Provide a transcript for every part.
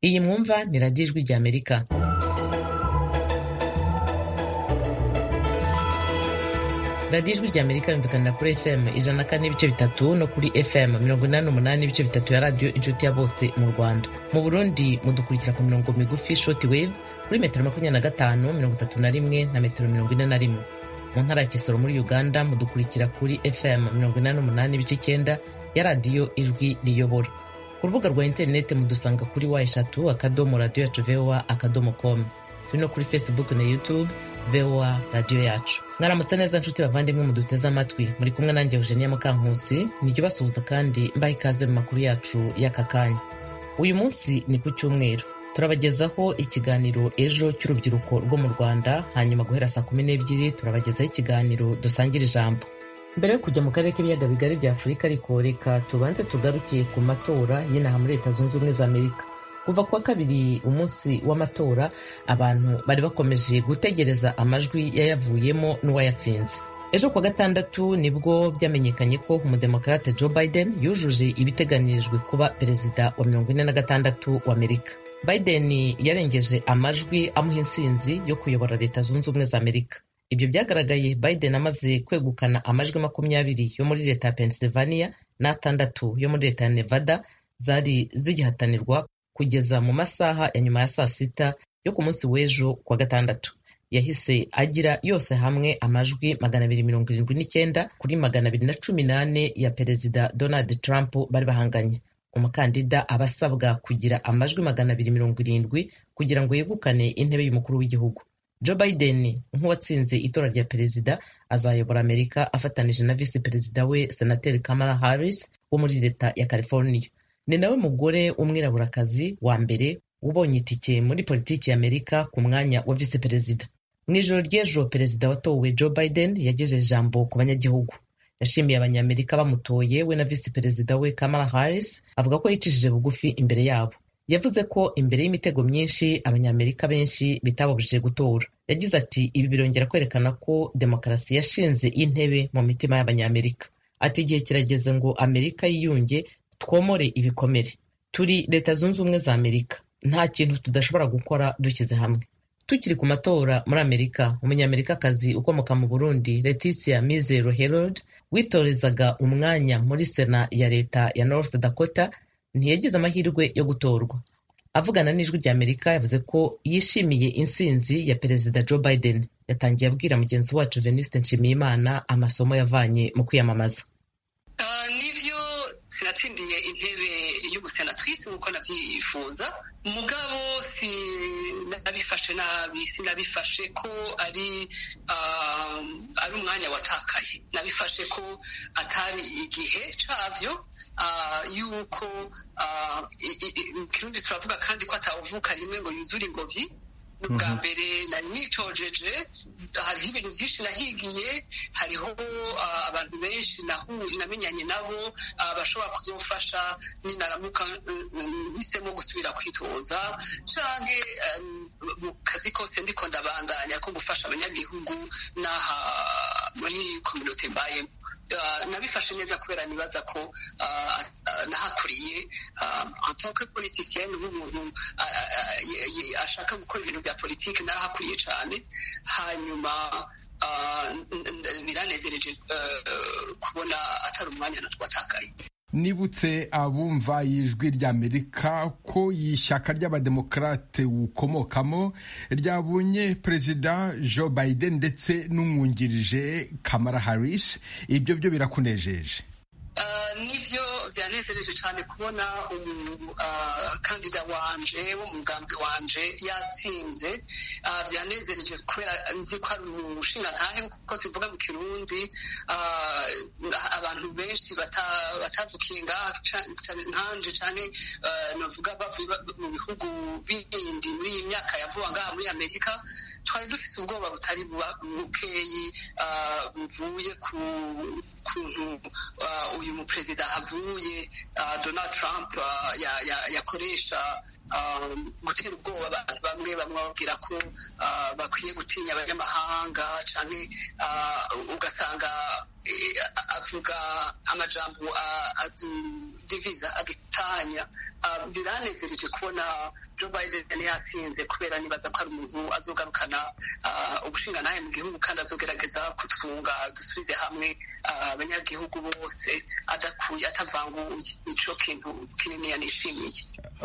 Iyi mwumva ni Radiyo Ijwi ry'Amerika. Radiyo Ijwi ry'Amerika yumvikanira kuri FM ijana na kane n'ibice bitatu no kuri FM mirongo inani n'umunani n'ibice bitatu ya radiyo inshuti ya bose mu Rwanda. Mu Burundi mudukurikira ku mirongo migufi short wave kuri metero makumyabiri na gatanu mirongo itatu na rimwe na metero mirongo ine na rimwe. Mu ntara ya Kisoro muri Uganda mudukurikira kuri FM mirongo inani n'umunani n'ibice icyenda ya radiyo Ijwi riyobora. ku rubuga rwa interineti mudusanga kuri wa eshatu akadomo radiyo yacu voa akadomo komu turi no kuri facebook na youtube voa radiyo yacu mwaramutse neza nshuti bavandimwe muduteze amatwi muri kumwe nanjye eugenia mukankusi nijya ubasuhuza kandi mbaha ikaze mu makuru yacu y'aka kanya uyu munsi ni ku cyumweru turabagezaho ikiganiro ejo cy'urubyiruko rwo mu rwanda hanyuma guhera saa kumi n'ebyiri turabagezaho ikiganiro dusangire ijambo mbere yo kujya mu karere k'ibiyaga bigari bya afurika ariko reka tubanze tugarukiye ku matora y'inaha muri leta zunze ubumwe za amerika kuva kuwa kabiri umunsi w'amatora abantu bari bakomeje gutegereza amajwi yayavuyemo n'uwayatsinze ejo kuwa gatandatu nibwo byamenyekanye ko umudemokarate joe biden yujuje ibiteganirijwe kuba perezida wa mirongo ine na gatandatu wa amerika biden yarengeje amajwi amuha insinzi yo kuyobora leta zunze ubumwe za amerika ibyo byagaragaye biden amaze kwegukana amajwi makumyabiri yo muri leta ya pennsylvania n'atandatu yo muri leta ya nevada zari zigihatanirwa kugeza mu masaha ya nyuma ya saa sita yo ku munsi w'ejo kuwa gatandatu yahise agira yose hamwe amajwi magana abiri mirongo irindwi n'icyenda kuri magana abiri na cumi n'ane ya perezida donald trump bari bahanganye umukandida aba asabwa kugira amajwi magana abiri mirongo irindwi kugira ngo yegukane intebe y'umukuru w'igihugu joe biden nk'uwatsinze itora rya perezida azayobora amerika afatanije na visi perezida we senateri kamala harris wo muri leta ya california ni nawe mugore w'umwiraburakazi wa mbere ubonye itike muri politiki ya amerika ku mwanya wa visi perezida mu ijoro ry'ejo perezida watowe joe biden yagejeje ijambo ku banyagihugu yashimiye abanyamerika bamutoye we na visi perezida we kamala harris avuga ko yicishije bugufi imbere yabo yavuze ko imbere y'imitego myinshi abanyamerika benshi bitababujije gutora yagize ati ibi birongera kwerekana ko demokarasi yashinze intebe mu mitima y'abanyamerika ati igihe kirageze ngo amerika yiyunge twomore ibikomere turi leta zunze ubumwe za amerika nta kintu tudashobora gukora dushyize hamwe tukiri ku matora muri amerika umunyamerikakazi ukomoka mu burundi leticia mizero herod witorezaga umwanya muri sena ya leta ya north dakota ntiyagize amahirwe yo gutorwa avugana n'ijwi rya amerika yavuze ko yishimiye insinzi ya perezida joe biden yatangiye abwira mugenzi wacu venuste nshimiyimana amasomo yavanye mu kwiyamamaza nibyo sinatsindiye intebe y'ubusenatrise nk'uko nabyifuza mugabo sinabifashe nabi sinabifashe ko ari ari umwanya watakaye nabifashe ko atari igihe cyabyo yuko ikirundi turavuga kandi ko atawuvuka rimwe ngo yuzure ingobyi ubwa mbere nari nitojeje hariho ibintu byinshi nahigiye hariho abantu benshi namenyanye nabo bashobora kuzamufasha ninaramuka mpisemo gusubira kwitoza cyangwa mu kazi kose ndiko ndabandanya ko gufasha abanyagihugu n'aha muri kominote mbayemo nabifashe neza kubera nibaza ko nahakuriye antoke politisiyeni nk'umuntu ashaka gukora ibintu bya politiki narahakuriye cyane hanyuma biranezereje kubona atari umwanya watakaye nibutse abumva ijwi ry'amerika ko ishyaka ry'abademokarate wukomokamo ryabonye perezida joe biden ndetse n'umwungirije kamara harris ibyo byo birakunejeje nibyo byanezereje cyane kubona umukandida wanje w'umugambwe wanje yatsinze byanezereje kubera nzi ko ari umushinga ntahe kuko tuvuga mu kirundi abantu benshi batavukiye nkanje cyane navuga bavuye mu bihugu bindi muri iyi myaka yavuga ngaha muri amerika twari dufite ubwoba butari bukeyi buvuye ku kuntu uyu muperezida havuye donald trump yakoresha gutera ubwoba abantu bamwe bamwe bababwira ko bakwiye gutinya abanyamahanga cyane ugasanga avuga amajambo diviza agitanya biranezereje kubona joe biden yatsinze kubera nibaza ko ari umuntu azogarukana ubushingantahe mu gihugu kandi azogerageza kutunga dusubize hamwe abanyagihugu bose adakuye atavanguye nicyo kintu kinini yanishimiye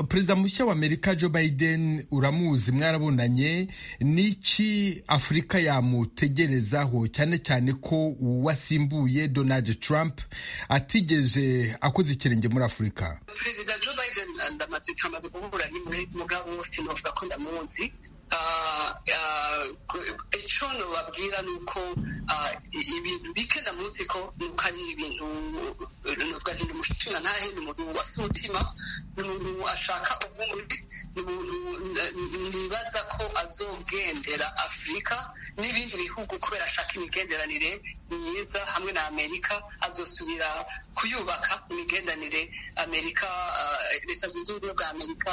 perezida mushya wa amerika joe biden uramuzi mwarabonanye niki afurika yamutegerezaho cyane cyane ko uwasimbuye donald trump atigeze akoze ikirenge muri afurika perezida joe biden ndamaze tumaze guhura n'imwe mugabo wose navuga ko ndamuzi icyo babwira ni uko ibintu bike ndamuzi ko nuko ari ibintu nuvuga ni umushinga ntahe ni umuntu wasa umutima ni umuntu ashaka ubumwe ni umuntu nibaza ko azogendera afurika n'ibindi bihugu kubera ashaka imigenderanire myiza hamwe na amerika azosubira kuyubaka imigenderanire amerika leta zunze ubumwe bwa amerika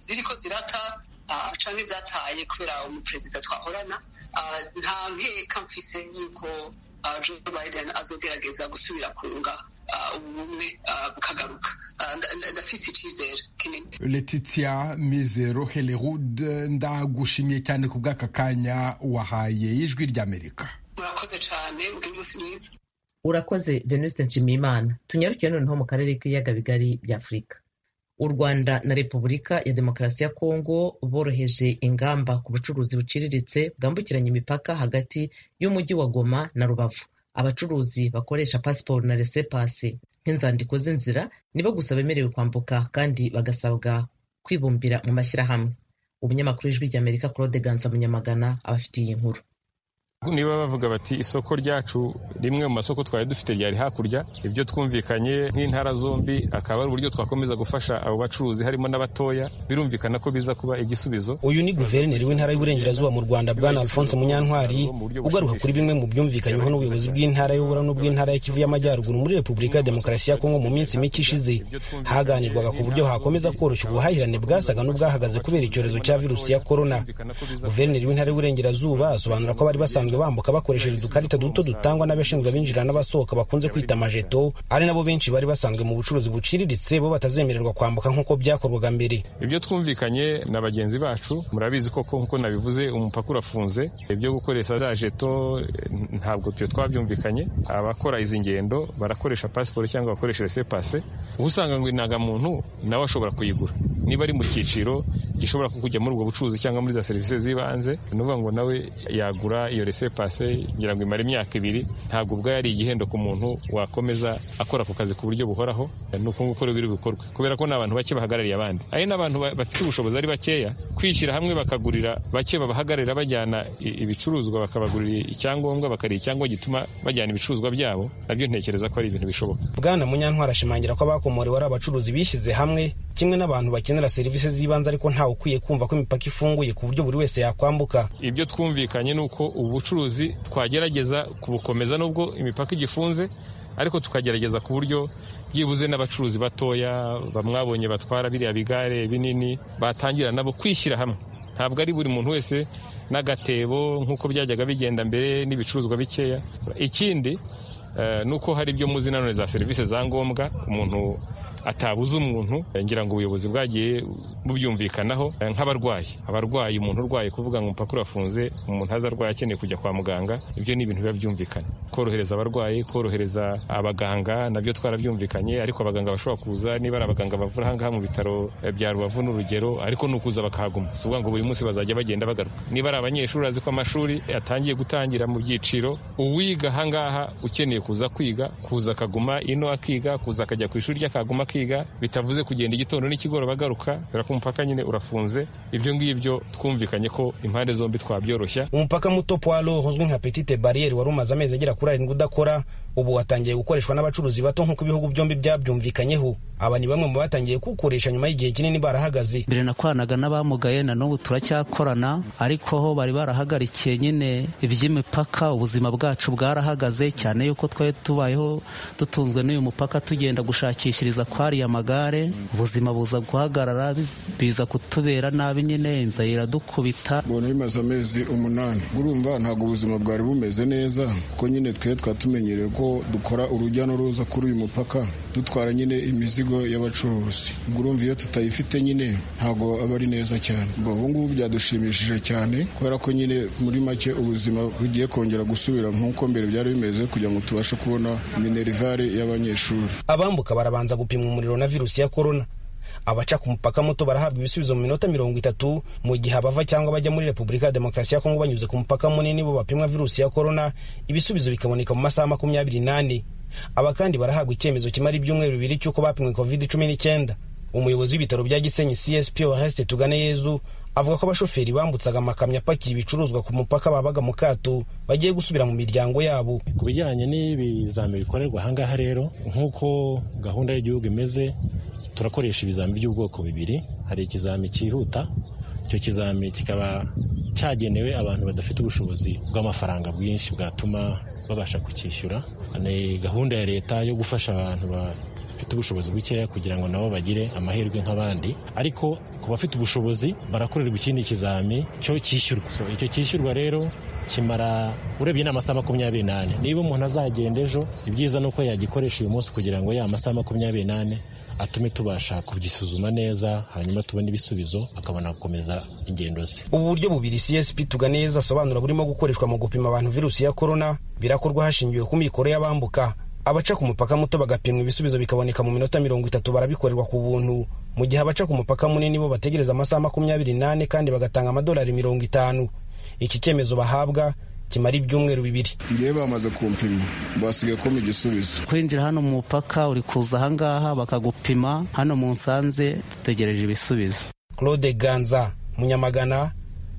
ziriko zirata canke zataye kubera umuperezida twahorana nta nkeka mfise yuko joe biden azogerageza gusubira kunga ubumwe bukagaruka ndafise icyizere kinini letitia mizero helerud ndagushimiye cyane ku bw'aka kanya wahaye ijwi ry'amerika murakoze cyane mugire umunsi mwiza urakoze venuste nshimiyimana tunyarukiye noneho mu karere k'ibiyaga bigari bya afurika u rwanda na repubulika ya demokarasi ya kongo boroheje ingamba ku bucuruzi buciriritse bwambukiranya imipaka hagati y'umujyi wa goma na rubavu abacuruzi bakoresha pasiporo na resepasi nk'inzandiko z'inzira nibo gusa bemerewe kwambuka kandi bagasabwa kwibumbira mu mashyirahamwe umunyamakuru w'ijwi ry'amerika claude ganza munyamagana abafitiye iyi nkuru niba bavuga bati isoko ryacu rimwe mu masoko twari dufite ryari hakurya ibyo twumvikanye nk'intara zombi akaba ari uburyo twakomeza gufasha abo bacuruzi harimo n'abatoya birumvikana ko biza kuba igisubizo uyu ni guverineri w'intara y'uburengerazuba mu rwanda bwana alphonse munyantwari ugaruka kuri bimwe mu byumvikanyweho n'ubuyobozi bw'intara y'ubura n'ubw'intara y'ikivu y'amajyaruguru muri repubulika ya demokarasi ya kongo mu minsi mike ishize haganirwaga ku buryo hakomeza koroshya ubuhahirane bwasaga n'ubwahagaze kubera icyorezo cya virusi ya korona guverineri w'intara y'uburengerazuba asobanura ko bari basanzwe bambuka bakoresheje udukarita duto dutangwa n'abashinzwe abinjira n'abasohoka bakunze kwita amajeto ari nabo benshi bari basanzwe mu bucuruzi buciriritse bo batazemererwa kwambuka nk'uko byakorwaga mbere ibyo twumvikanye na bagenzi bacu murabizi koko nk'uko nabivuze umupaka urafunze ibyo gukoresha za jeto ntabwo twe twabyumvikanye abakora izi ngendo barakoresha pasiporo cyangwa bakoresha resepase uba usanga ngo indangamuntu nawe ashobora kuyigura niba ari mu cyiciro gishobora kujya muri ubwo bucuruzi cyangwa muri za serivisi z'ibanze ni ukuvuga ngo nawe yagura iyo resepase pase ngira ngo imare imyaka ibiri ntabwo ubwo yari igihendo ku muntu wakomeza akora ako kazi ku buryo buhoraho ni uko nguko biri bukorwe kubera ko ni abantu bake bahagarariye abandi ari n'abantu bafite ubushobozi ari bakeya kwishyira hamwe bakagurira bake babahagararira bajyana ibicuruzwa bakabagurira icyangombwa bakarira icyangombwa gituma bajyana ibicuruzwa byabo nabyo ntekereza ko ari ibintu bishoboka bwana munyantwara ashimangira ko abakomorewe ari abacuruzi bishyize hamwe kimwe n'abantu bakenera serivisi z'ibanze ariko ntawe ukwiye kumva ko imipaka ifunguye ku buryo buri wese yakwambuka ibyo twumvikanye ni uko ubucuruzi twagerageza kubukomeza nubwo imipaka igifunze ariko tukagerageza ku buryo byibuze n'abacuruzi batoya bamwabonye batwara biriya bigare binini batangira nabo kwishyira hamwe ntabwo ari buri muntu wese n'agatebo nk'uko byajyaga bigenda mbere n'ibicuruzwa bikeya ikindi ni uko hari ibyo muzi nanone za serivisi za ngombwa umuntu atabuze umuntu ngira ngo ubuyobozi bwagiye bubyumvikanaho nk'abarwayi abarwayi umuntu urwaye kuvuga ngo umupaka urafunze umuntu aza arwaye akeneye kujya kwa muganga ibyo ni ibintu biba byumvikanye korohereza abarwayi korohereza abaganga nabyo twarabyumvikanye ariko abaganga bashobora kuza niba ari abaganga bavura ahangaha mu bitaro bya rubavu n'urugero ariko ni ukuza bakahaguma si ukuvuga ngo buri munsi bazajya bagenda bagaruka niba ari abanyeshuri azi ko amashuri atangiye gutangira mu byiciro uwiga ahangaha ukeneye kuza kwiga kuza akaguma ino akiga kuza akajya ku ishuri ry'akaguma bakiga bitavuze kugenda igitondo n'ikigoroba bagaruka kubera ko umupaka nyine urafunze ibyo ngibyo twumvikanye ko impande zombi twabyoroshya umupaka muto poalo uzwi nka petite bariyeri wari umaze amezi agera kuri arindwi udakora ubu watangiye gukoreshwa n'abacuruzi bato nk'uko ibihugu byombi byabyumvikanyeho aba ni bamwe mu batangiye kuwukoresha nyuma y'igihe kinini barahagaze mbere nakoranaga n'abamugaye na n'ubu turacyakorana ariko ho bari barahagarikiye nyine iby'imipaka ubuzima bwacu bwarahagaze cyane yuko twari tubayeho dutunzwe n'uyu mupaka tugenda gushakishiriza kwariya amagare ubuzima buza guhagarara biza kutubera nabi nyine inzara iradukubita ubona bimaze amezi umunani urumva ntabwo ubuzima bwari bumeze neza kuko nyine twe twatumenyereye ko dukora urujya n'uruza kuri uyu mupaka dutwara nyine imizigo y'abacuruzi ubwo urumva iyo tutayifite nyine ntabwo aba ari neza cyane ubu ngubu byadushimishije cyane kubera ko nyine muri make ubuzima bugiye kongera gusubira nk'uko mbere byari bimeze kugira ngo tubashe kubona minerivare y'abanyeshuri abambuka barabanza gupima umuriro na virusi ya korona abaca ku mupaka muto barahabwa ibisubizo mu minota mirongo itatu mu gihe abava cyangwa bajya muri repubulika ya demokarasi ya kongo banyuze ku mupaka munini bo bapimwa virusi ya korona ibisubizo bikaboneka mu masaha makumyabiri n'ane aba kandi barahabwa icyemezo kimara ibyumweru bibiri cy'uko bapimwe covid cumi n'icyenda umuyobozi w'ibitaro bya gisenyi csp oreste tugane yezu avuga ko abashoferi bambutsaga amakamyo apakiye ibicuruzwa ku mupaka babaga mu kato bagiye gusubira mu miryango yabo ku bijyanye n'ibizami bikorerwa ahangaha rero nk'uko gahunda y'igihugu imeze turakoresha ibizami by'ubwoko bibiri hari ikizami cyihuta icyo kizami kikaba cyagenewe abantu badafite ubushobozi bw'amafaranga bwinshi bwatuma babasha kucyishyura ni gahunda ya leta yo gufasha abantu bafite ubushobozi bukeya kugira ngo nabo bagire amahirwe nk'abandi ariko ku bafite ubushobozi barakorerwa ikindi kizami cyo cyishyurwa icyo cyishyurwa rero kimara urebye n'amasaha makumyabiri n'ane niba umuntu azagenda ejo ibyiza ni uko yagikoresha uyu munsi kugira ngo ya masaha makumyabiri n'ane atume tubasha kugisuzuma neza hanyuma tubone ibisubizo akabona gukomeza ingendo ze ubu buryo bubiri csp tuganeza asobanura burimo gukoreshwa mu gupima abantu virusi ya korona birakorwa hashingiwe ku mikoro y'abambuka abaca ku mupaka muto bagapimwa ibisubizo bikaboneka mu minota mirongo itatu barabikorerwa ku buntu mu gihe abaca ku mupaka munini bo bategereza amasaha makumyabiri n'ane kandi bagatanga amadolari mirongo itanu iki cyemezo bahabwa kimara ibyumweru bibiri ngewe bamaze kumpima basigaye ko mu gisubizo kwinjira hano mu mupaka uri kuza ahangaha bakagupima hano mu nsanze dutegereje ibisubizo claude ganza munyamagana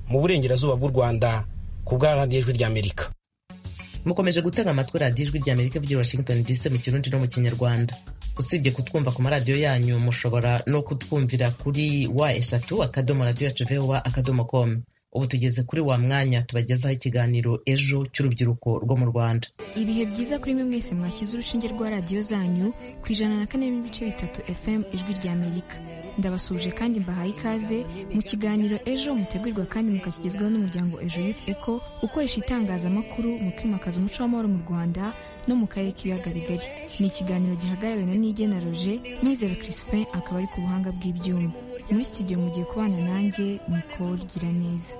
mu burengerazuba bw'u rwanda ku bwa radiyo ijwi ry'amerika mukomeje gutega amatwi radiyo ijwi ry'amerika ebyiri washington dc mu kirundi no mu kinyarwanda usibye kutwumva ku maradiyo yanyu mushobora no kutwumvira kuri wa eshatu akadomo radiyo yacu vewa akadomo komu ubu tugeze kuri wa mwanya tubagezaho ikiganiro ejo cy'urubyiruko rwo mu rwanda ibihe byiza kuri mwe mwese mwashyize urushinge rwa radiyo zanyu ku ijana na kane n'ibice bitatu fm ijwi ry'amerika ndabasuje kandi mbahaye ikaze mu kiganiro ejo mutegurirwa kandi mukakigezwaho n'umuryango ejo youth eco ukoresha itangazamakuru mu kwimakaza umuco w'amahoro mu rwanda no mu karere k'ibiyaga bigari ni ikiganiro gihagarariwe na nigena roger mwizero crispin akaba ari ku buhanga bw'ibyuma muri studio mugiye kubana nanjye nikoro gira neza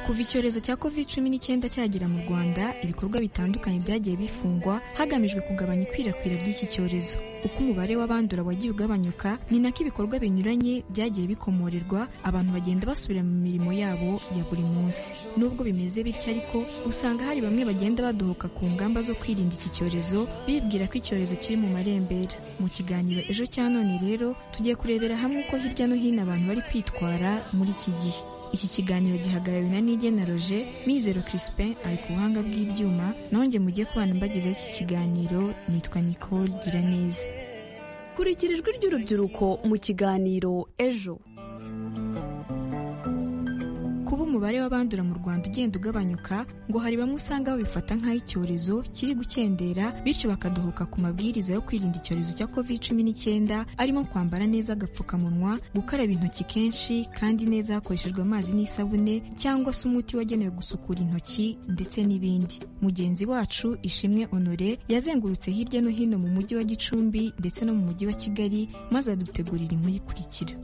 kuva icyorezo cya covid cumi n'icyenda cyagera mu rwanda ibikorwa bitandukanye byagiye bifungwa hagamijwe kugabanya ikwirakwira ry'iki cyorezo uko umubare w'abandura wagiye ugabanyuka ni nako ibikorwa binyuranye byagiye bikomorerwa abantu bagenda basubira mu mirimo yabo ya buri munsi nubwo bimeze bityo ariko usanga hari bamwe bagenda badohoka ku ngamba zo kwirinda iki cyorezo bibwira ko icyorezo kiri mu marembera mu kiganiro ejo cya none rero tugiye kurebera hamwe uko hirya no hino abantu bari kwitwara muri iki gihe iki kiganiro gihagarariwe na nigena roger mizero crispin ari ku buhanga bw'ibyuma nanjye mujye kubana mbagezaho iki kiganiro nitwa nicole gira neza kurikira ijwi ry'urubyiruko mu kiganiro ejo kuba umubare w'abandura mu rwanda ugenda ugabanyuka ngo hari bamwe usanga babifata nk'aho icyorezo kiri gukendera bityo bakadohoka ku mabwiriza yo kwirinda icyorezo cya covid cumi n'icyenda arimo kwambara neza agapfukamunwa gukaraba intoki kenshi kandi neza hakoreshejwe amazi n'isabune cyangwa se umuti wagenewe gusukura intoki ndetse n'ibindi mugenzi wacu ishimwe honore yazengurutse hirya no hino mu mujyi wa gicumbi ndetse no mu mujyi wa kigali maze adutegurira inkuru ikurikira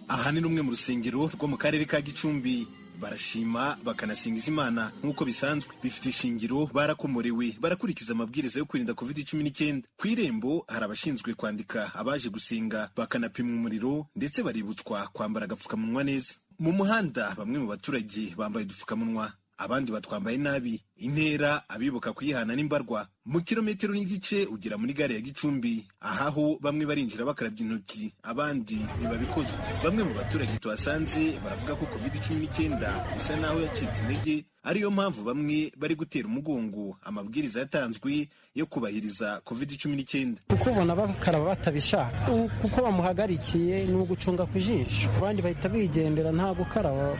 aha ni rumwe mu rusengero rwo mu karere ka gicumbi barashima bakanasingiza imana nk'uko bisanzwe bifite ishingiro barakomorewe barakurikiza amabwiriza yo kwirinda covid cumi n'icyenda ku irembo hari abashinzwe kwandika abaje gusenga bakanapimwa umuriro ndetse baributswa kwambara agapfukamunwa neza mu muhanda bamwe mu baturage bambaye udupfukamunwa abandi batwambaye nabi intera abibuka kuyihana n'imbarwa mu kilometero n'igice ugera muri gare ya gicumbi ahaho bamwe barinjira bakarabya intoki abandi ntibabikozwa bamwe mu baturage tuhasanze baravuga ko covid cumi n'icyenda isa naho yacitse intege ariyo mpamvu bamwe bari gutera umugongo amabwiriza yatanzwe yo kubahiriza covid cumi n'icyenda kuko ubona bakaraba batabishaka kuko bamuhagarikiye ni ugucunga ku jisho abandi bahita bigendera nta gukaraba uba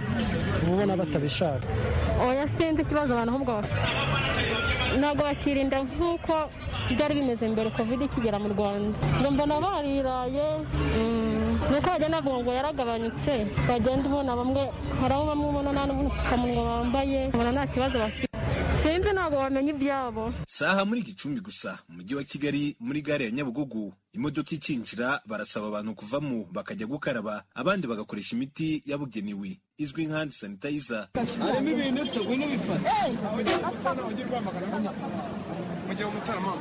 ubona batabishaka oya sinzi ikibazo abantu ahubwo ntabwo bakirinda nk'uko byari bimeze mbere covid ikigera mu rwanda ngo mbona bariraye ni uko bagenda bavuga ngo yaragabanyutse bagenda ubona bamwe hari aho bamwe ubona nta n'ubupfukamunwa bambaye ubona nta kibazo bafite sinzi ntabwo bamenya ibyabo saha muri gicumbi gusa mu mujyi wa kigali muri gare ya nyabugogo imodoka ikinjira barasaba abantu kuvamo bakajya gukaraba abandi bagakoresha imiti yabugenewe izwi nka handi sanitayiza harimo ibintu tugwino bifata mujye umutarama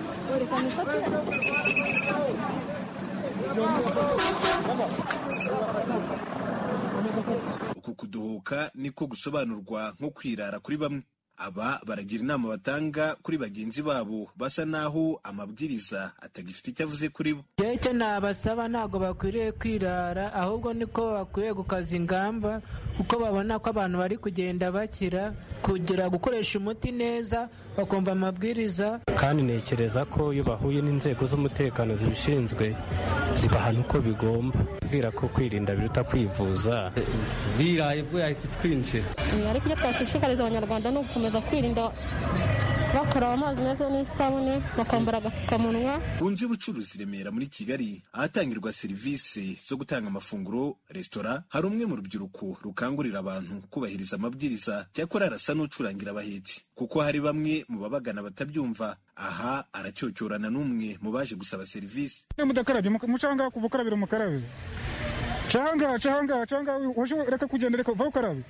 uku kuduhuka niko gusobanurwa nko kwirara kuri bamwe aba baragira inama batanga kuri bagenzi babo basa n'aho amabwiriza atagifite icyo avuze kuri bo icyo nabasaba ntabwo bakwiriye kwirara ahubwo niko bakwiye gukaza ingamba kuko babona ko abantu bari kugenda bakira kugira gukoresha umuti neza bakumva amabwiriza kandi ntekereza ko iyo bahuye n'inzego z'umutekano zibishinzwe zibahana uko bigomba kubwira ko kwirinda biruta kwivuza biraye bwo yahita twinjira ariko icyo twashishikariza abanyarwanda ni ugukomeza kwirinda bakaraba amazi meza n'isabune bakambara agapfukamunwa ku nzu y'ubucuruzi remera muri kigali ahatangirwa serivisi zo gutanga amafunguro resitora hari umwe mu rubyiruko rukangurira abantu kubahiriza amabwiriza cyakora arasa n'ucurangira abahetsi kuko hari bamwe mu babagana batabyumva aha aracyocyorana n'umwe mu baje gusaba serivisi mudakarabye mucanga ku bukarabiro mukarabe canga canga canga reka kugenda reka uva ukarabe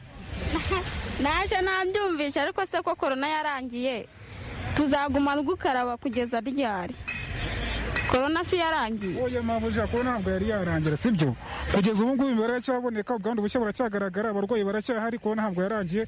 naje ntabyumvishe ariko se ko korona yarangiye tuzaguma gukaraba kugeza ryari korona si yarangiye oya mpamvu ushaka ko ntabwo yari yarangira sibyo kugeza ubu ngubu imibare iracyaboneka ubwandu bushya buracyagaragara abarwayi baracyahari korona ntabwo yarangiye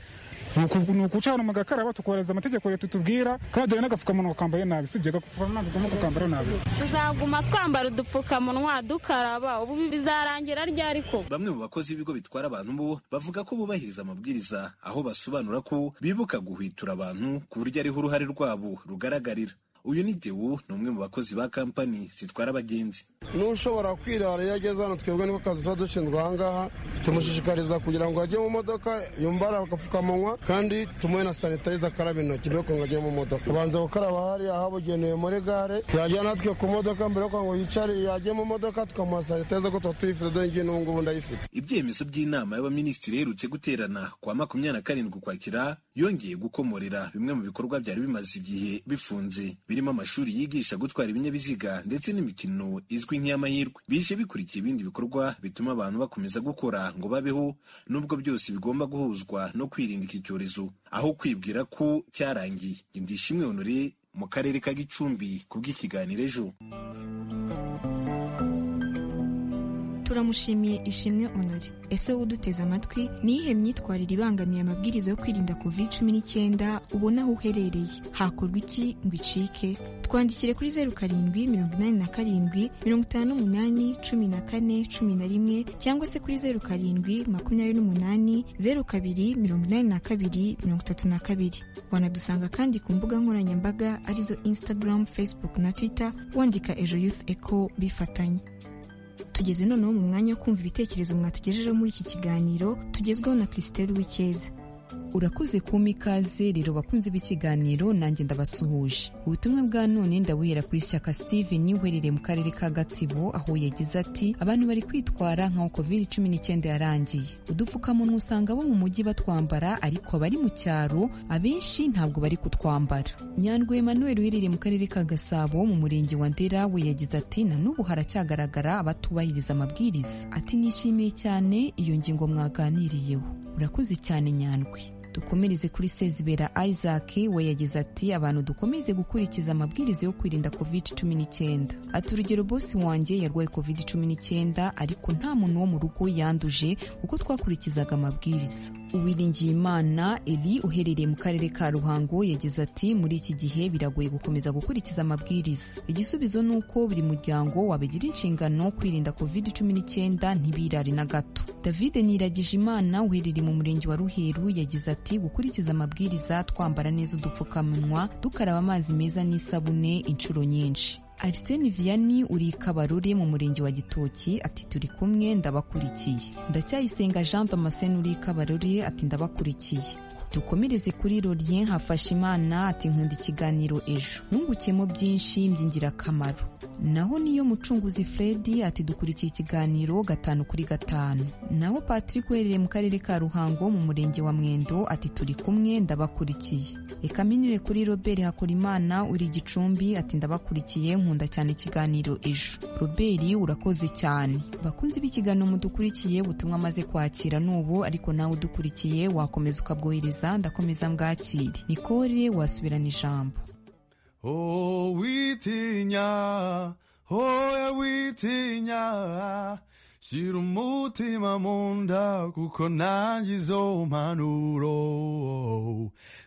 ni ukucana mu gakaraba tukubahiriza amategeko leta itubwira kandi hari n'agapfukamunwa kambaye nabi sibyo agapfukamunwa ntagomba gukambara nabi tuzaguma twambara udupfukamunwa dukaraba ubu bizarangira ryari ko bamwe mu bakozi b'ibigo bitwara abantu bo bavuga ko bubahiriza amabwiriza aho basobanura ko bibuka guhwitura abantu ku buryo ariho uruhare rwabo rugaragarira uyu ni dewu ni umwe mu bakozi ba kampani zitwara abagenzi n'ushobora kwirara iyo ageze hano twebwe niko kazi tuba dushinzwe ahangaha tumushishikariza kugira ngo ajye mu modoka yumbara agapfukamunwa kandi tumuhe na sanitayiza akaraba intoki mbere y'uko ajya mu modoka ubanza gukaraba hariya habugenewe muri gare yajya natwe ku modoka mbere y'uko ngo yicare yajye mu modoka tukamuha sanitayiza ko tuba tuyifite dore ngiye n'ubu ngubu ndayifite ibyemezo by'inama y'abaminisitiri iherutse guterana kwa makumyabiri na karindwi ukwakira yongeye gukomorera bimwe mu bikorwa byari bimaze igihe bifunze birimo amashuri yigisha gutwara ibinyabiziga ndetse n'imikino izwi nk'iy'amahirwe bije bikurikiye ibindi bikorwa bituma abantu bakomeza gukora ngo babeho nubwo byose bigomba guhuzwa no kwirinda iki cyorezo aho kwibwira ko cyarangiye indishimwe honore mu karere ka gicumbi ku bw'ikiganiro ejo turamushimiye ishimwe honore ese uduteze amatwi ni iyihe myitwarire ibangamiye amabwiriza yo kwirinda covid cumi n'icyenda ubona aho uherereye hakorwa iki ngo icike twandikire kuri zeru karindwi mirongo inani na karindwi mirongo itanu n'umunani cumi na kane cumi na rimwe cyangwa se kuri zeru karindwi makumyabiri n'umunani zeru kabiri mirongo inani na kabiri mirongo itatu na kabiri wanadusanga kandi ku mbuga nkoranyambaga arizo instagram facebook na twitter wandika ejo youth eco bifatanya tugeze noneho mu mwanya wo kumva ibitekerezo mwatugejejeho muri iki kiganiro tugezweho na christelle w'icyeza urakoze kuma ikaze rero bakunze b'ikiganiro nanjye ndabasuhuje ubutumwa bwa none ndabuhera kuri shyaka steven uherereye mu karere ka gatsibo aho yagize ati abantu bari kwitwara nkaho kovide cumi n'icyenda yarangiye udupfukamunwa usanga abo mu mujyi batwambara ariko abari mu cyaro abenshi ntabwo bari kutwambara nyandwi emmanuel uherereye mu karere ka gasabo mu murenge wa ndera we yagize ati na n'ubu haracyagaragara abatubahiriza amabwiriza ati nishimiye cyane iyo ngingo mwaganiriyeho urakoze cyane nyandwi dukomereze kuri sezibera isaac we yagize ati abantu dukomeze gukurikiza amabwiriza yo kwirinda covid cumi n'icyenda ati urugero bosi wanjye yarwaye covid cumi n'icyenda ariko nta muntu wo mu rugo yanduje kuko twakurikizaga amabwiriza uwiringiyimana eli uherereye mu karere ka ruhango yagize ati muri iki gihe biragoye gukomeza gukurikiza amabwiriza igisubizo ni uko buri muryango wabigira inshingano kwirinda covid cumi n'icyenda ntibirare na gato david niragijimana uherereye mu murenge wa ruheru yagize ati gukurikiza amabwiriza twambara neza udupfukamunwa dukaraba amazi meza n'isabune inshuro nyinshi ariseni viyani uri kabarore mu murenge wa gitoki ati turi kumwe ndabakurikiye ndacyayisenga jean damascene uri kabarore ati ndabakurikiye dukomereze kuri rorien hafashe imana ati nkunda ikiganiro ejo nungukemo byinshi by'ingirakamaro naho niyo mucunguzi Fred ati dukurikiye ikiganiro gatanu kuri gatanu naho Patrick uherereye mu karere ka Ruhango mu murenge wa Mwendo ati turi kumwe ndabakurikiye reka minyure kuri Robert Hakorimana uri gicumbi ati ndabakurikiye nkunda cyane ikiganiro ejo Robert urakoze cyane bakunzi b'ikiganiro mudukurikiye ubutumwa amaze kwakira n'ubu ariko nawe udukurikiye wakomeza ukabwohereza ndakomeza mbwakire Nicole wasubirana ijambo witinya hoya witinya shyira umutima mu nda kuko nanjye izo mpanuro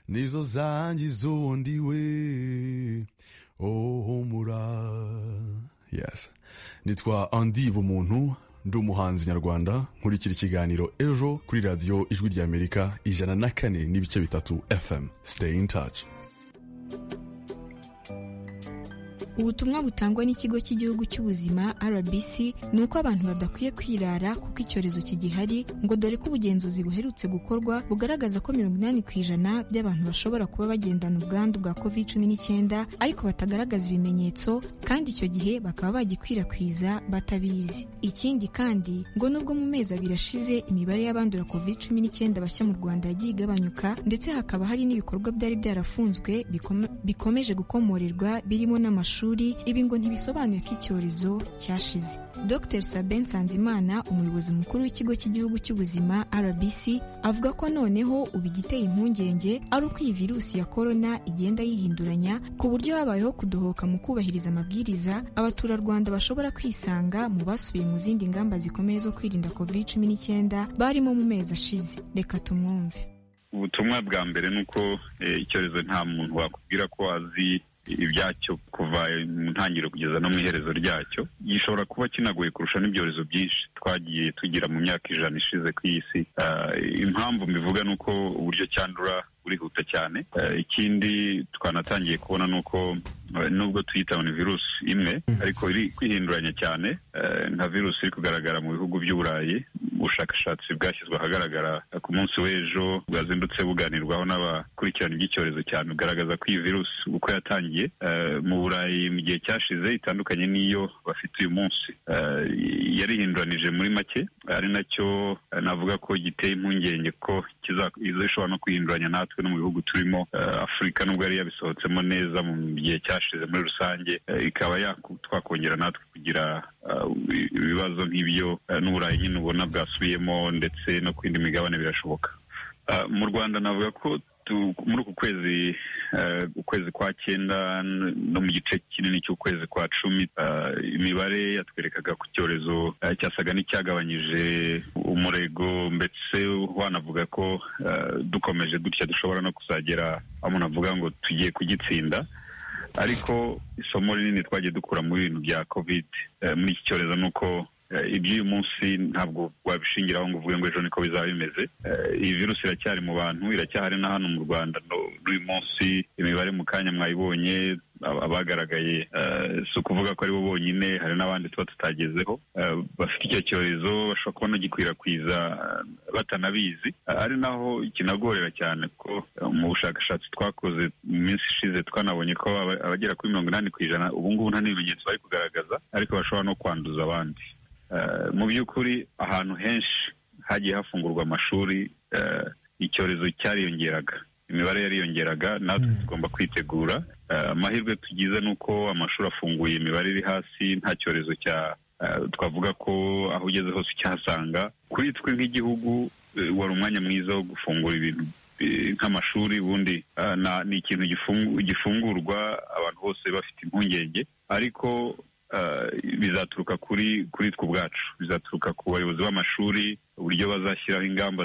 nizo zangiza ubundi we ohumura yes nitwa andi bumuntu ndi umuhanzi nyarwanda nkurikira ikiganiro ejo kuri radiyo ijwi ry'amerika ijana na kane n'ibice bitatu fm stay in touch ubutumwa butangwa n'ikigo cy'igihugu cy'ubuzima rbc ni uko abantu badakwiye kwirara kuko icyorezo kigihari ngo dore ko ubugenzuzi buherutse gukorwa bugaragaza ko mirongo inani ku ijana by'abantu bashobora kuba bagendana ubwandu bwa covid cumi n'icyenda ariko batagaragaza ibimenyetso kandi icyo gihe bakaba bagikwirakwiza batabizi ikindi kandi ngo nubwo mu mezi abiri ashize imibare y'abandura covid cumi n'icyenda bashya mu rwanda yagiye igabanyuka ndetse hakaba hari n'ibikorwa byari byarafunzwe bikomeje gukomorerwa birimo n'amashuri ibi ngo ntibisobanuye ko icyorezo cyashize dr saben nsanzimana umuyobozi mukuru w'ikigo cy'igihugu cy'ubuzima rbc avuga ko noneho ubu igiteye impungenge ari uko iyi virusi ya korona igenda yihinduranya ku buryo habayeho kudohoka mu kubahiriza amabwiriza abaturarwanda bashobora kwisanga mu basubiye mu zindi ngamba zikomeye zo kwirinda covid cumi n'icyenda barimo mu mezi ashize reka tumwumve ubutumwa bwa mbere ni uko icyorezo nta muntu wakubwira ko azi ibyacyo kuva mu ntangiriro kugeza no mu iherezo ryacyo gishobora kuba kinagoye kurusha n'ibyorezo byinshi twagiye tugira mu myaka ijana ishize ku isi impamvu mbivuga ni uko uburyo cyandura burihuta cyane ikindi twanatangiye kubona ni uko nubwo tuyita virusi imwe ariko iri kwihinduranya cyane nka virusi iri kugaragara mu bihugu by'uburayi ubushakashatsi bwashyizwe ahagaragara ku munsi w'ejo bwazindutse buganirwaho n'abakurikirana iby'icyorezo cyane bugaragaza ko iyi virusi uko yatangiye mu burayi mu gihe cyashize itandukanye n'iyo bafite uyu munsi yarihinduranije muri make ari nacyo navuga ko giteye impungenge ko ishobora no kwihinduranya natwe no mu bihugu turimo afurika nubwo yari yabisohotsemo neza mu gihe cyashize muri rusange ikaba twakongera natwe kugira ibibazo nk'ibyo n'uburayi nyine ubona bwasubiyemo ndetse no ku yindi migabane birashoboka mu rwanda navuga ko muri uku kwezi ukwezi kwa cyenda no mu gice kinini cy'ukwezi kwa cumi imibare yatwerekaga ku cyorezo cyasaga n'icyagabanyije umurego ndetse wanavuga ko dukomeje gutya dushobora no kuzagera aho umuntu avuga ngo tugiye kugitsinda ariko isomo rinini twagiye dukura mu bintu bya covid muri iki cyorezo ni uko iby'uyu munsi ntabwo wabishingiraho ngo uvuge ngo ejo niko bizaba bimeze iyi virusi iracyari mu bantu iracyahari na hano mu rwanda n'uyu munsi imibare mu kanya mwayibonye abagaragaye si ukuvuga ko aribo bonyine hari n'abandi tuba tutagezeho bafite icyo cyorezo bashobora kuba bagikwirakwiza batanabizi ari naho kinagorera cyane ko mu bushakashatsi twakoze mu minsi ishize twanabonye ko abagera kuri mirongo inani ku ijana ubu ngubu nta n'ibimenyetso bari kugaragaza ariko bashobora no kwanduza abandi mu by'ukuri ahantu henshi hagiye hafungurwa amashuri icyorezo cyariyongeraga imibare yariyongeraga natwe tugomba kwitegura amahirwe tugize ni uko amashuri afunguye imibare iri hasi nta cyorezo cya twavuga ko aho ugeze hose cyahasanga kuri twe nk'igihugu wari umwanya mwiza wo gufungura ibintu nk'amashuri ubundi ni ikintu gifungurwa abantu bose bafite impungenge ariko bizaturuka kuri kuri twe ubwacu bizaturuka ku bayobozi b'amashuri uburyo bazashyiraho ingamba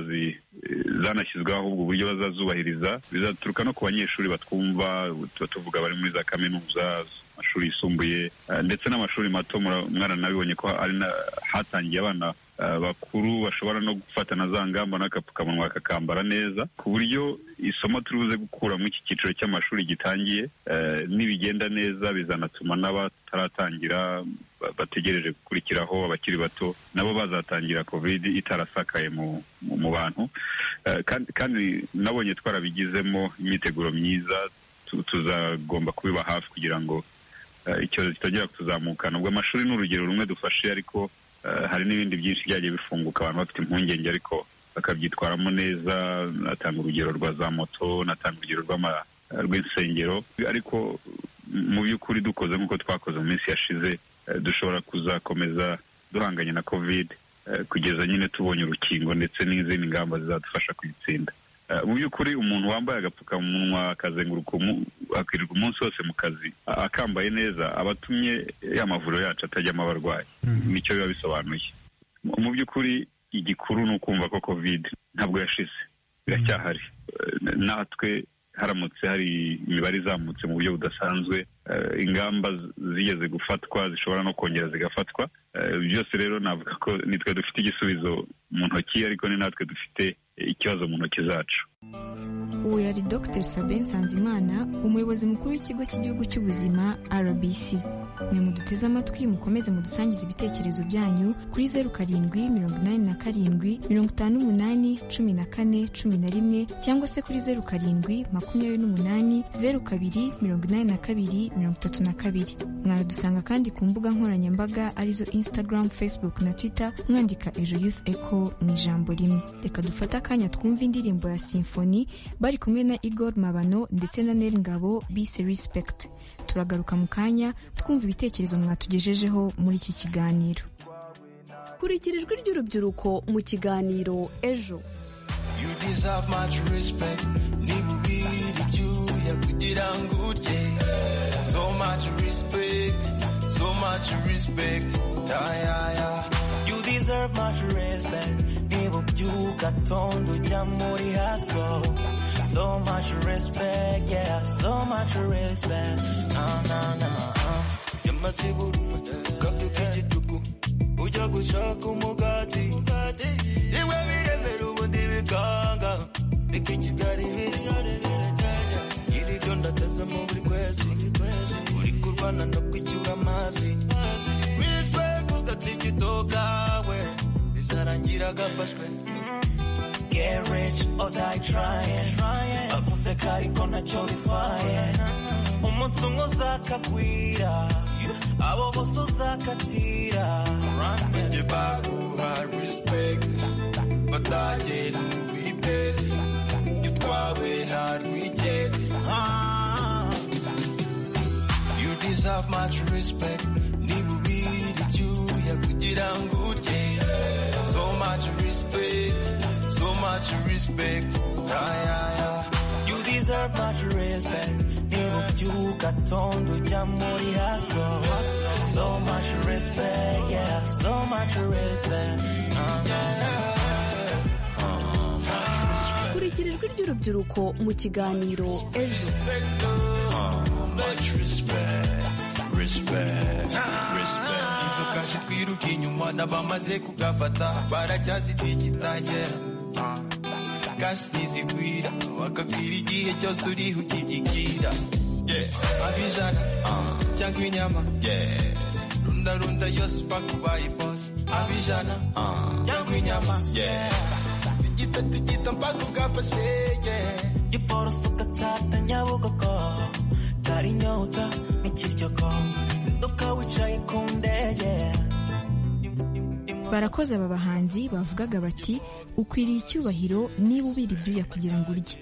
zanashyizweho ahubwo uburyo bazazubahiriza bizaturuka no ku banyeshuri batwumva tuba tuvuga bari muri za kaminuza amashuri yisumbuye ndetse n'amashuri mato mwaranabibonye ko hatangiye abana bakuru bashobora no gufata na za ngamba n'agapfukamunwa kakambara neza ku buryo isomo turi buze gukura muri iki cyiciro cy'amashuri gitangiye nibigenda neza bizanatuma n'abataratangira bategereje gukurikiraho abakiri bato nabo bazatangira covid itarasakaye mu bantu kandi nabonye twarabigizemo imyiteguro myiza tuzagomba kubiba hafi kugira ngo icyorezo kitajya kutuzamukana ubwo amashuri ni urugero rumwe dufashe ariko hari n'ibindi byinshi byagiye bifunguka abantu bafite impungenge ariko bakabyitwaramo neza natanga urugero rwa za moto natanga urugero rw'insengero ariko mu by'ukuri dukoze nk'uko twakoze mu minsi yashize dushobora kuzakomeza duhanganye na kovide kugeza nyine tubonye urukingo ndetse n'izindi ngamba zizadufasha kuyitsinda mu by'ukuri umuntu wambaye agapfukamunwa akazenguruka akirirwa umunsi wose mu kazi akambaye neza aba atumye ya mavuriro yacu atajyamo abarwayi nicyo biba bisobanuye mu by'ukuri igikuru ni ukumva ko kovide ntabwo yashize biracyahari natwe haramutse hari imibare izamutse mu buryo budasanzwe ingamba zigeze gufatwa zishobora no kongera zigafatwa byose rero navuga ko nitwe dufite igisubizo mu ntoki ariko ni natwe dufite ikibazo mu ntoki zacu uwo yari dr sabe nsanzimana umuyobozi mukuru w'ikigo cy'igihugu cy'ubuzima rbc mwe muduteze amatwi mukomeze mudusangize ibitekerezo byanyu kuri zeru karindwi mirongo inani na karindwi mirongo itanu n'umunani cumi na kane cumi na rimwe cyangwa se kuri zeru karindwi makumyabiri n'umunani zeru kabiri mirongo inani na kabiri mirongo itatu na kabiri mwaradusanga kandi ku mbuga nkoranyambaga arizo instagram facebook na twitter mwandika ejo youth echo mu ijambo rimwe reka dufate akanya twumve indirimbo ya simfoni bari kumwe na igor mabano ndetse na nel ngabo bise respect turagaruka mu kanya twumva ibitekerezo mwatugejejeho muri iki kiganiro kurikirijwe ry'urubyiruko mu kiganiro ejo You deserve much respect nibubyugatonda ujya muri haso so much respect yeah so much respect na na na yamaziburuma ukambyuka igitugu ujya gushaka umugati iwe biremera ubundi bikanga bika kigali iri byo ndakazamo buri kwezi uri kurwana no kwishyura amazi respect ugata igitoka we bizarangira agafashwe Get rich or die trying. trying. Abuseka ariko ntacyo bitwaye. Umunsi umwe uzakakwira, abo bose uzakatira. Njye baguha respect, batagenda ubiteze. Iyo utwawe ntarwigere. You deserve much respect, niba ubira ibyuya kugira ngo urye. So much respect. so much respect. Yeah, yeah, yeah. You deserve much respect. So much respect, yeah, so much respect. kurikirijwe ry'urubyiruko mu kiganiro ejo izo kaje twiruka inyuma n'abamaze kugafata baracyazitigitagera kashi ntizigwira wakabwira igihe cyose uriho ukigigira abijana cyangwa inyama runda runda yose bakubaye bose abijana cyangwa inyama tigita tigita mpaka ugafashe giporoso ugatsata nyabugogo tari inyota n'ikiryoko zinduka wicaye ku ndege barakoze aba bahanzi bavugaga bati ukwiriye icyubahiro niba ubira ibyuya kugira ngo urye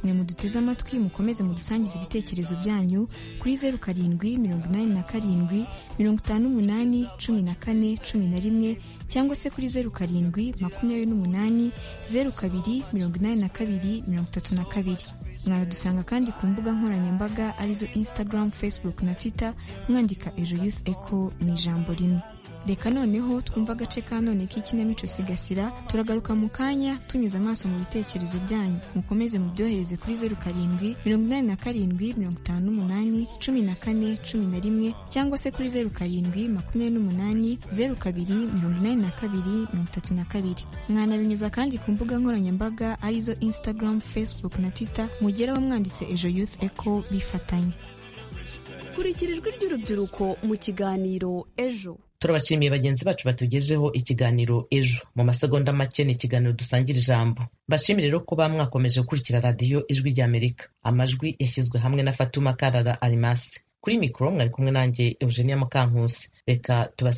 mwe muduteze amatwi mukomeze mudusangize ibitekerezo byanyu kuri zeru karindwi mirongo inani na karindwi mirongo itanu n'umunani cumi na kane cumi na rimwe cyangwa se kuri zeru karindwi makumyabiri n'umunani zeru kabiri mirongo inani na kabiri mirongo itatu na kabiri mwaradusanga kandi ku mbuga nkoranyambaga arizo instagram facebook na twitter mwandika ejo youth echo mu ijambo rimwe reka noneho twumva agace ka none k'ikinamico sigasira turagaruka mu kanya tunyuze amaso mu bitekerezo byanyu mukomeze mubyohereze kuri zeru karindwi mirongo inani na karindwi mirongo itanu n'umunani cumi na kane cumi na rimwe cyangwa se kuri zeru karindwi makumyabiri n'umunani zeru kabiri mirongo inani na kabiri mirongo itatu na kabiri mwanabinyuza kandi ku mbuga nkoranyambaga arizo instagram facebook na twitter mugeraho mwanditse ejo youth echo bifatanya kurikirijwe ry'urubyiruko mu kiganiro ejo turabashimiye bagenzi bacu batugezeho ikiganiro ejo mu masegonda make ni ikiganiro dusangira ijambo mbashimire rero ko bamwakomeje gukurikira radiyo ijwi ry'amerika amajwi yashyizwe hamwe na fatuma karara arimasi kuri mikoro mwari kumwe nanjye eugenia mukankusi reka tubase